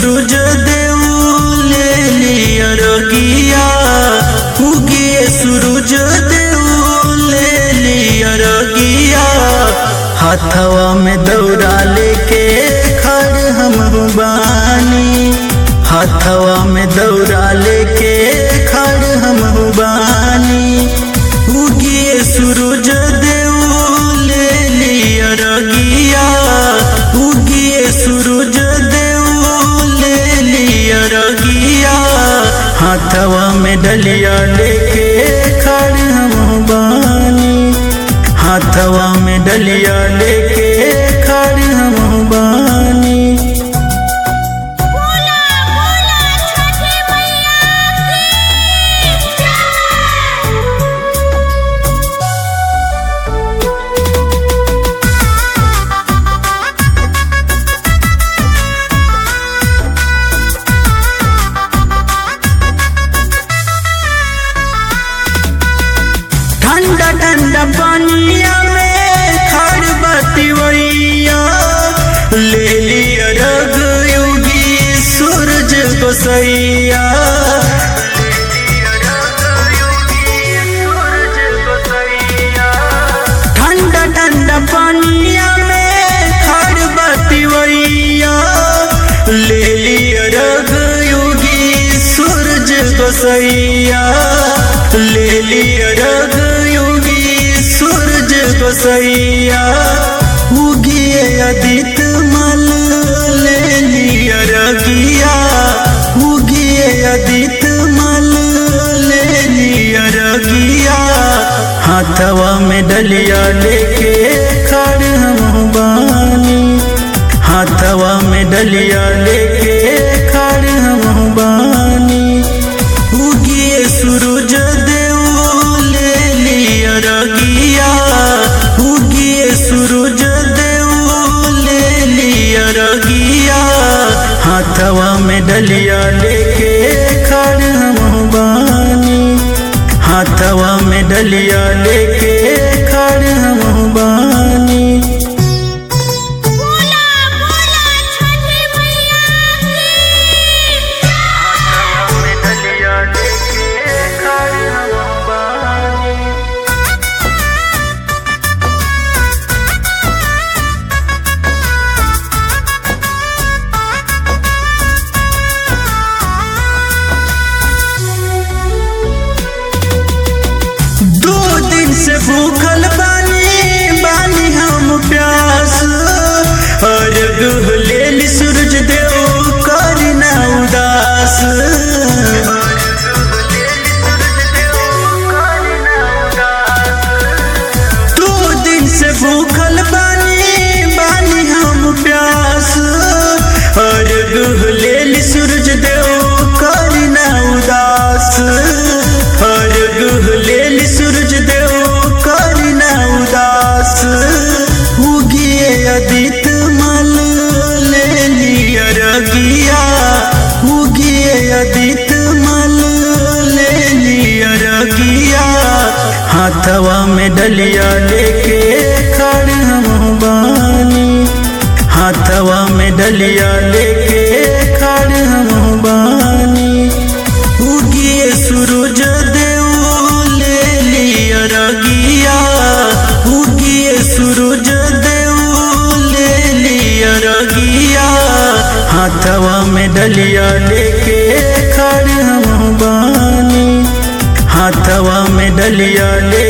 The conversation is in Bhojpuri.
सूरज देव ले लिया रगिया उगिए सूरज देव ले लिया रगिया हाथवा में दौड़ा लेके खड़ हम बानी हाथवा में दौड़ा लेके खड़ हम बानी उगिए सूरज देव ले लिया रगिया उगिए सूरज देव ले लिया रगिया हाथवा में डलिया लेके खड़ हम बानी हाथवा में डलिया लेके खड़ हम बानी बोला बोला छठी मैया की जय ठंडा ठंडा पानिया में खड़ बतिवैया ले लिया रग योगी सूरज गोसैया ठंडा ठंडा पानिया में खड़ बतिवैया ले लिया रग योगी सूरज गोसैया ले लिया रग योगी सूरज गोसैया उगिए अदित मल ले लिया रगिया उगिए अदित मल ले लिया रगिया हाथवा में डलिया लेके खड़ हम बानी हाथवा में डलिया लेके खड़ हम बानी उगिए सूरज देव ले लिया रगिया उगिए सूरज देव ले लिया रगिया हाथवा में डलिया लेके खड़ हम बानी हाथवा में डलिया लेके खड़ हम बानी बोला बोला छठी मैया की जय दो दिन से भूखल बानी बानी हम प्यास अर्घ ले ली सूरज देव करना उदास दो दिन से भूखल बानी बानी हम प्यास अर्घ ले ली सूरज देव करना उदास अर्घ ले ली सूरज देव करना उदास उगिए अदित मल ले लिया रगिया उगिए अदित मल ले लिया रगिया हाथवा में डलिया लेके खड़ हम बानी हाथवा में डलिया लेके खड़ हम बानी उगिए सूरज देव ले लिया रगिया उगिए सूरज देव ले लिया रगिया हाथवा में डलिया लेके खड़ हम बानी हाथवा में डलिया ले